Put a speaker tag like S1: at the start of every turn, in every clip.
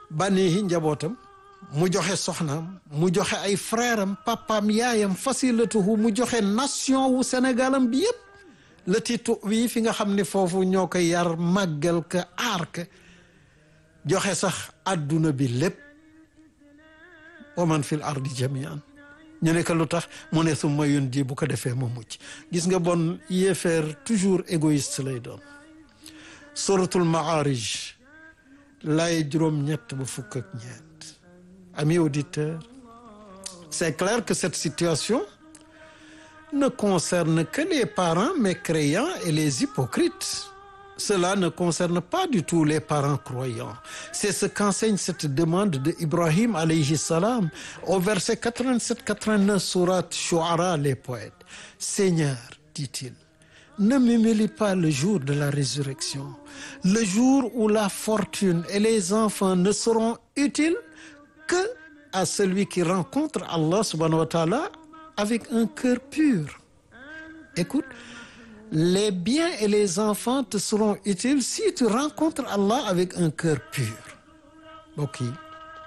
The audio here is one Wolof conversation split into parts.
S1: banihi njabootam mu joxe soxnaam mu joxe ay frère am papaam yaayam fasilatuhu mu joxe nation wu Sénégalam bi yëpp la titu wi fi nga xam ne foofu ñoo ko yar màggal ka aar ka joxe sax adduna bi lépp wa man fil ardi jamian ñu ne ko lu tax mu ne summa yun ji bu ko defee ma mucc gis nga bon yéefeer toujours égoïste lay doon suratul maarij lay juróom-ñett ba fukk ak ñeent amis auditeurs c'est clair que cette situation ne concerne que les parents mécréants et les hypocrites cela ne concerne pas du tout les parents croyants c'est ce qu'enseigne cette demande de Ibrahim alayhi salam au verset 87-89 sourate Shu'ara les poètes Seigneur dit-il ne m'humilie pas le jour de la résurrection le jour où la fortune et les enfants ne seront utiles que à celui qui rencontre Allah subhanahu wa ta'ala avec un cœur pur écoute les biens et les enfants te seront utiles si tu rencontres Allah avec un cœur pur mbokk yi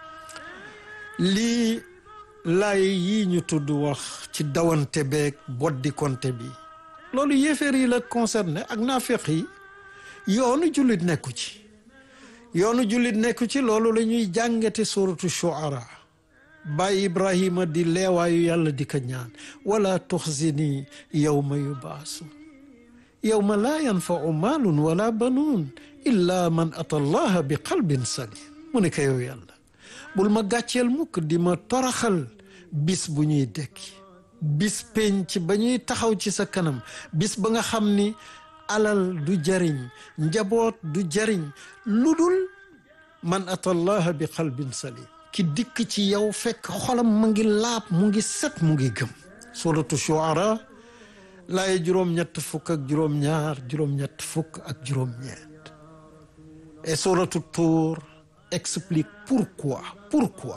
S1: lii laay yi ñu tudd wax ci dawante beeg boddi konte bi loolu yéeféer yi la concerné ak naafeq yi yoonu jullit nekku ci yoonu jullit nekku ci loolu la ñuy jàngate suratu shuara baay ibrahima di leewaayu yàlla di ko ñaan wala tuxzini yawma yubaasu yawma laa yanfau maalun wala banuun illa man ata allaha bi qalbin salim mu ne ko yow yàlla bul ma gàcceel mukk di ma toraxal bis bu ñuy dekki bis penc ba ñuy taxaw ci sa kanam bis ba nga xam ni alal du jariñ njaboot du jariñ lu dul man ata allaha bi qalbin salim ki dikk ci yow fekk xolam mu ngi laab mu ngi set mu ngi gëm suratu shuara laaye juróom-ñett fukk ak juróom-ñaar juróom-ñett fukk ak juróom-ñeent et suratu Tur explique pourquoi pourquoi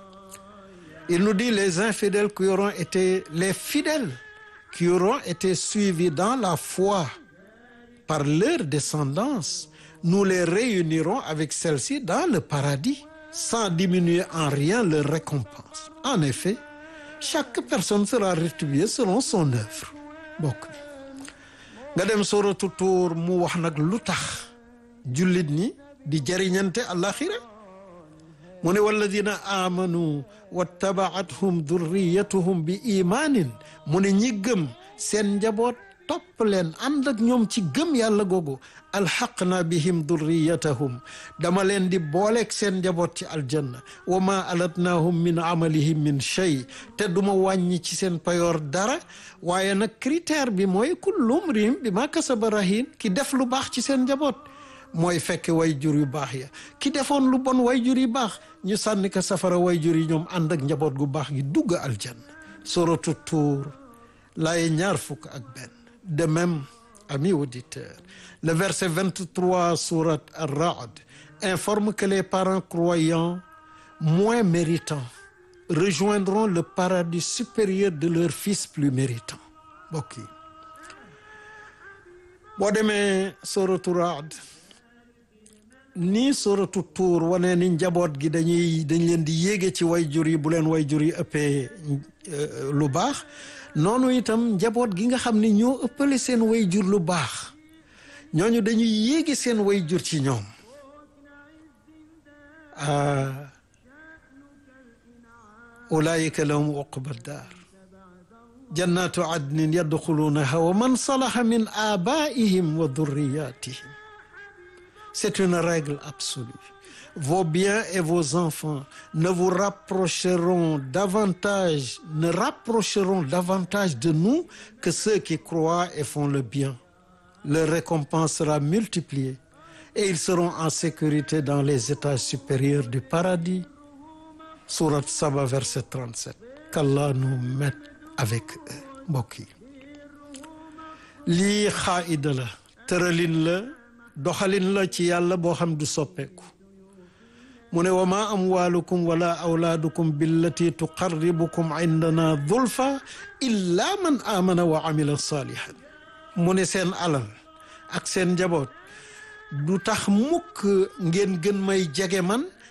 S1: il nous dit les infidèles qui auront été les fidèles qui auront été suivis dans la foi par leur descendance nous les réunirons avec celle-ci dans le paradis sans diminuer en rien leur récompense en effet chaque personne sera rétribuée selon son œuvre bokk nga dem suratu Tuur mu wax nag lu tax jullit ñi di jëriñante àlaxira mu ne walladina amanu wattabaathum durriyatuhum bi imaanin mu ne ñi gëm seen njaboot topp leen ànd ak ñoom ci gëm yàlla googu alxaqna bihim durriyatahum dama leen di booleeg seen njaboot ci aljanna wa ma alatnahum min amalihim min shay te duma wàññi ci seen payoor dara waaye nag critère bi mooy kullu mriim bi ma kasaba rahin ki def lu baax ci seen njaboot mooy fekk way jur yu baax ya ki defoon lu bon way jur yu baax ñu sànni ko safara way jur yi ñoom ànd ak njaboot gu baax gi dugg aljanna suratu Tuur laaye ñaar fukk ak benn de même amis auditeurs le verset 23 sourate Ar-Ra'd informe que les parents croyants moins méritants rejoindront le paradis supérieur de leurs fils plus méritants mbokk yi boo demee suratu Ra'd nii suratu Tuur wane ni njaboot gi dañuy dañ leen di yéege ci way jur yi bu leen way jur yi ëppee lu baax noonu itam njaboot gi nga xam ne ñoo ëppale seen way jur lu baax ñooñu dañuy yéegi seen way jur ci ñoom ulaayika lahum uqba daar jannatu adnin yadxuluunaha wa man salaha min abaihim wa durriyatihim c'est une règle absolue vos biens et vos enfants ne vous rapprocheront davantage ne rapprocheront davantage de nous que ceux qui croient et font le bien leur récompense sera multipliée et ils seront en sécurité dans les étages supérieurs du paradis sourate Saba verset 37 qu'Allah nous mette avec eux mbokk yi lii xaida la tëralin la doxalin la ci yàlla boo xam du soppeeku mu ne wa ma amwalukum wala awlaadukum billati tuqarribukum indana zulfa illa man amana wa amila salihan mu ne seen alal ak seen njaboot du tax mukk ngeen gën may jege man